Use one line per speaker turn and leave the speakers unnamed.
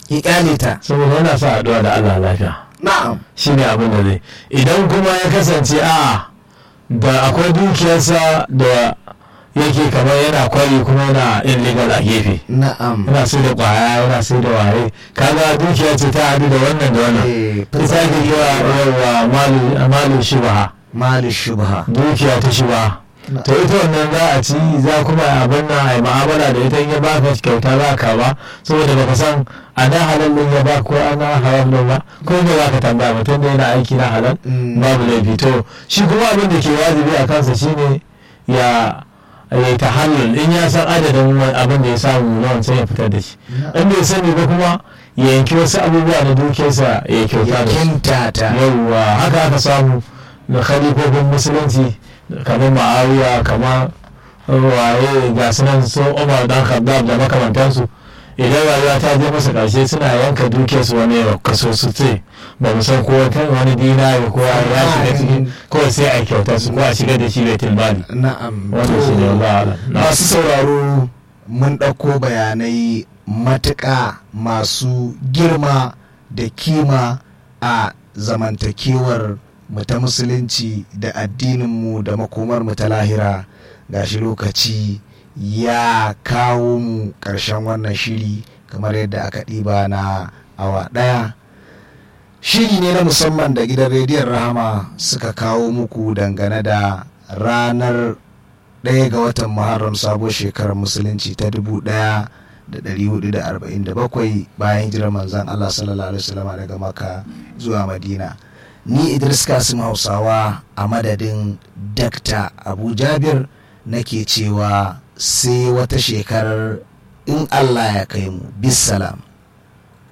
ya kyale ta
saboda yana sa addu'a da Allah lafiya
na'am
shi ne abin da zai idan kuma ya kasance a da akwai dukiyarsa da yake kamar yana kwari kuma yana illegal a gefe
na'am
yana sai da kwaya yana sai da waye kaga dukiya ce ta hadu da wannan da wannan
Eh,
ita ake kira yawa malu malu shubha
mali shubha
dukiya ta shubha
Na-
to ita wannan za a ci za kuma a abin nan a yi mu'amala da ita in ya baka kyauta za ka ba saboda baka san a na halal din ya ba ko ana haram din ba ko me za ka tambaya mutum da yana aiki na halal
Mm.
babu laifi to shi kuma abin da ke wajibi a kansa shine ya ya ta halal in ya san adadin wa- abin da ya samu na wancan ya fitar da shi in bai sani ba kuma ya yanki wasu abubuwa na dukiyarsa ya kyauta
ya
da su
kinta ta
yauwa haka aka samu da khalifofin musulunci kamar ma'awiya kamar waye ga sunan su umar dan khaddab da makamantansu idan rayuwa ta je masa karshe suna yanka dukiyarsu wani ya kaso su ce ba mu san ko wata- wani dinari ko ya shiga ciki ko sai a kyauta su ko a shiga da shi baitul mali
na'am
wannan shi ne
To,
wallahu a'lam. Na'am.
masu sauraro mun ɗauko bayanai matuƙa masu girma da kima a zamantakewar mu ta musulunci da addininmu da makomar mu ta lahira gashi lokaci ya kawo mu ƙarshen wannan shiri kamar yadda aka ɗiba na awa ɗaya shiri ne na musamman da gidan rediyon rahama suka kawo muku dangane da ranar ɗaya ga watan muharram sabuwar shekarar musulunci ta dubu ɗaya da ɗari hudu da arba'in da bakwai bayan hijirar manzan Allah sallallahu alaihi wasallam daga maka zuwa madina ni idris kasim hausawa a madadin dakta abu jabir nake cewa sai wata shekarar in Allah ya kai mu bisalam